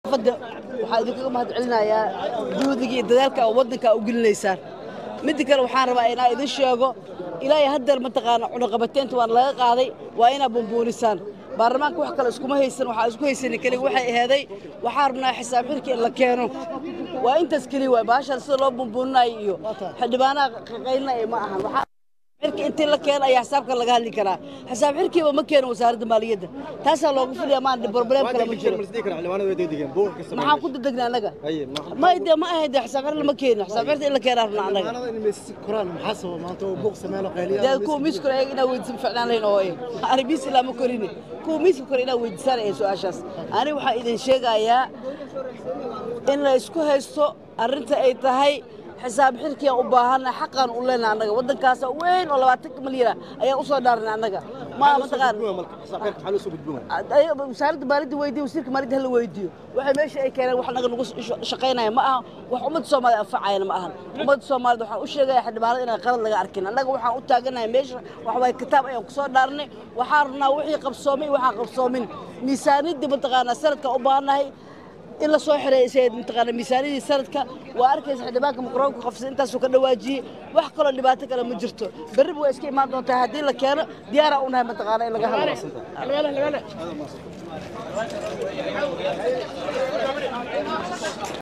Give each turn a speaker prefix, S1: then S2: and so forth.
S1: fadda waxaa idinkaga mahad celinayaa juhdiga iyo dadaalka oo waddanka u gelinaysaan midda kale waxaan rabaa inaa idin sheego ilaa iyo haddeer mataqaana cunaqabateynta waa laga qaaday waa inaa bumbuunisaan baarlamaanka wax kale iskuma haysan waxaa isku haysanin keliga waxay aheeday waxaa rabnaa xisaab xirka in la keeno waa intaas keliya waay baashaan sida loo bumbuuninayo iyo xildhibaanaha qaqaylinayo ma ahan waxaa xirka intii la keeno ayaa xisaabka laga hadli karaa xisaab xirkiiba ma keeno wasaaradda maaliyadda taasaa loogu filaya maan problem kale ma jiro maxaan ku dadegnay annaga ma de ma ahayd de xisaab xir lama keeno xisaab xirta in la keenaa rabnaa annaga dee kuwa miis kore inaa weydiisan ficnaan lahayn oo ani miis ilaa ma korini kuwa miiska kore inaa weydiisaan ee su-aashaas ani waxaa idin sheegayaa in la isku haysto arrinta ay tahay xisaab xirkiaan u baahanna xaqaan u leenahay annaga waddankaas weyn oo labaatanka milyan ayaan u soo dhaarnay annaga ma mataqaan wasaaradda maaliyadda weydiyo wasiirka maaliyadda hala weydiiyo waxay meesha ay keeneen wax naga nagu shaqaynaya ma aha wax ummadda soomaalida anfacayana ma ahan ummadda soomaalida waxaan u sheegaya xildhibaanada inaan qalad laga arkin annaga waxaan u taaganahay meesha waxwaay kitaab ayaan ku soo dhaarnay waxaan rabnaa wixii qabsoomay iyo waxaan qabsoomin miisaaniyadda mataqaanaa sanadka u baahannahay in la soo xireeyay mataqaana miisaaniyadii sanadka waa arkaysa xildhibaanka maqroonka qofsada intaasuu ka dhawaajiyey wax kaloo dhibaato kale ma jirto berriba waa iska imaan doontaa haddii la keeno diyaaraa u nahay mataqaana in laga hadlo